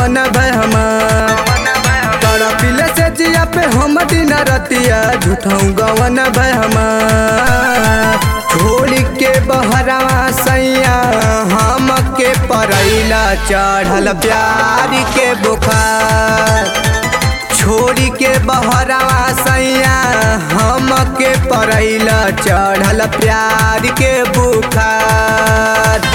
गवन भमा तड़पिले से जिया पे हम दिन रतिया झूठऊ गवन भमा छोड़ के बहरावा सैया हम के परैला चढ़ल प्यार के बुखार छोड़ी के बहरावा सैया हम के परैला चढ़ल प्यार के बुखार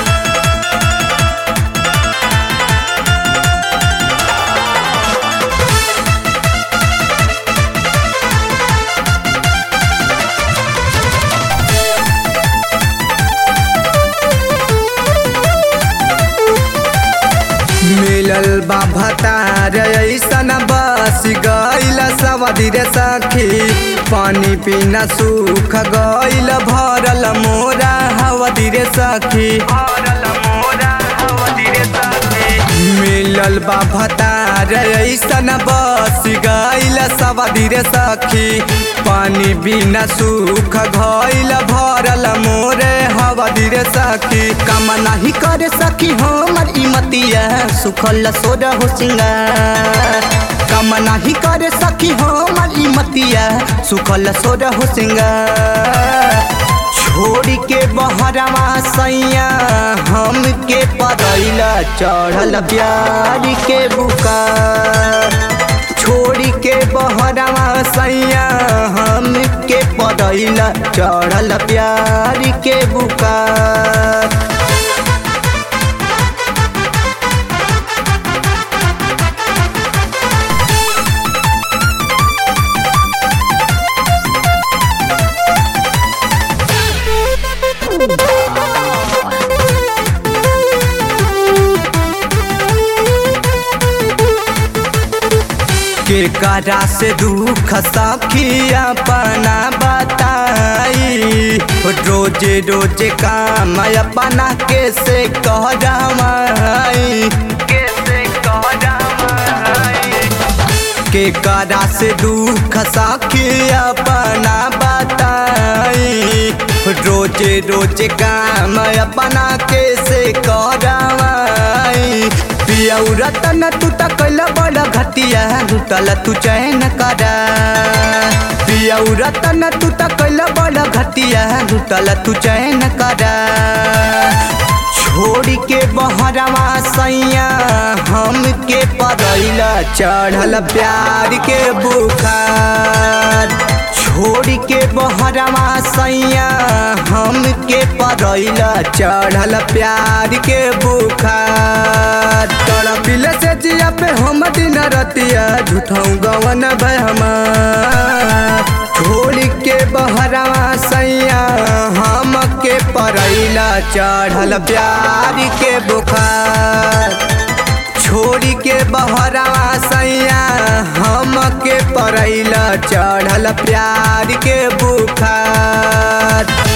मिलल बा भतार ऐसन बस गईल सवदी रे सखी पानी पीना सूख गईल भरल मोरा हवदी रे सखी मिलल बा भतार ऐसन बस गईल सवदी रे सखी पानी बिना सूख गईल भरल मोरे हवदी रे सखी कम नहीं करे सखी हमर इमतिया सुखल सोर हो सिंगार कम नहीं करे सखी हमर इमतिया सुखल सोर हो सिंगार छोड़ के बहरावा सैया हम के परैला चढ़ल प्यार के बुकार छोड़ के बहरावा सैया हम के परैला चढ़ल प्यार के बुकार के करा से दुख सखी अपना बताई रोजे रोजे काम अपना कैसे कहराई कैसे कहराई के करा से दुख सखी अपना बताई रोजे रोजे काम अपना कैसे करवाई पियऊ रतन तू त कैला बड़ा घटिया लुटल तू चैन करा पियऊ रतन तू त कैला बड़ा घटिया लुटल तू चैन करा छोड़ के बहरावा सैया हम के परैला चढ़ल प्यार के बुखार छोड़ के बहरावा सैया हम के परैला चढ़ल प्यार के बुखार तड़पिले से जिया पे हम दिन रतिया झूठऊ गवन भमा छोड़ के बहरावा सैया हम के परैला चढ़ल प्यार के बुखार छोड़ के बहरावा सैया हम के परैला चढ़ल प्यार के बुखार